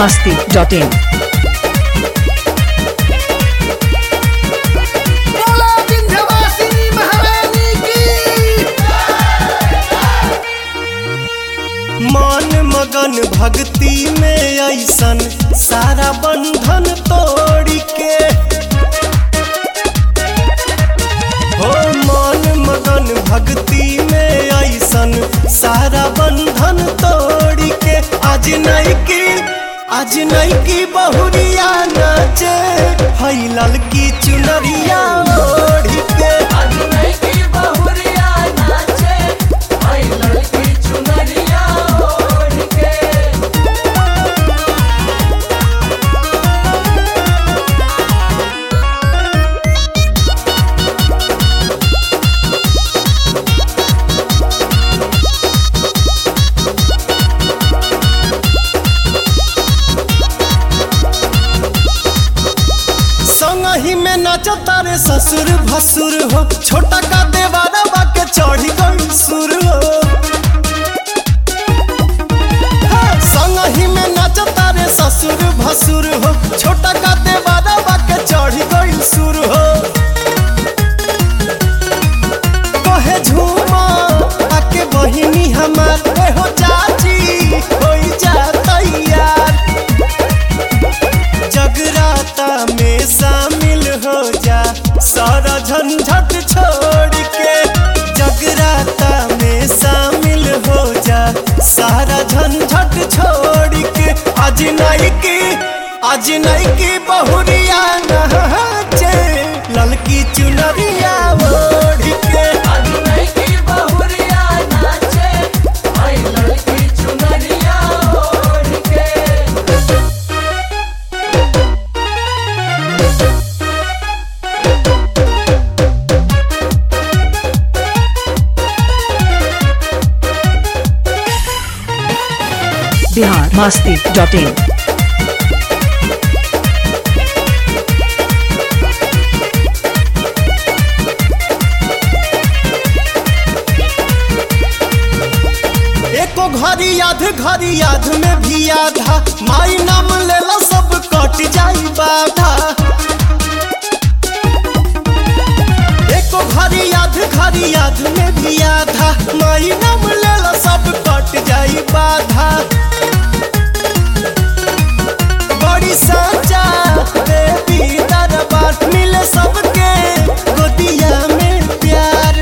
masti.in. बोला विंध्यवासिनी महारानी की मन मगन भक्ति में ऐसन सारा बंधन तोड़ के हो मन मगन भक्ति में ऐसन सारा बंधन तोड़ के आज नहीं की आज नहीं की बहुरिया नाचे हई ललकी चुनरिया ओढ़ के संगही में नचता रे ससुर भसुर हो छोटा का देवारा के चढ़ी गई सुर हो हाँ, संगही में नचता रे ससुर भसुर हो छोटा का देवारा के चढ़ी गई सुर हो कहे झूमा आके बहिनी हमार ए हो चाची होई जा तैयार जगराता में शामिल हो जा सारा झंझट छोड़ के जगराता में शामिल हो जा सारा झंझट छोड़ के आज नहीं की आज नहीं की बहुरिया नहाचे ललकी चुनरिया ओढ़ के Bihar masti.in. एको घड़ी याद घड़ी याद में भी आधा माई नाम लेला सब कट जाई बाधा एको घड़ी याद घड़ी याद में भी आधा माई नाम लेला सब कट जाई बाधा बड़ी साचा देवी दरबार मिले सबके गोदिया में प्यार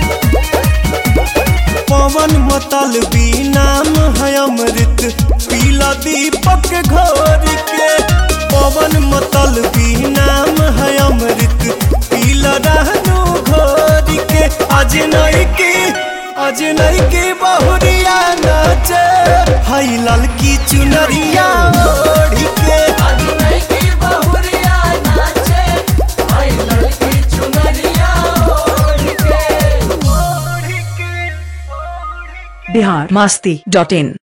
पवन मतल भी नाम है अमृत पीला दीपक घोर के पवन मतल भी नाम है अमृत पीला रहनु घोर के आज नहीं की आज नहीं की बहुरिया नाचे हई ललकी चुनरिया ओढ़ के Bihar masti.in.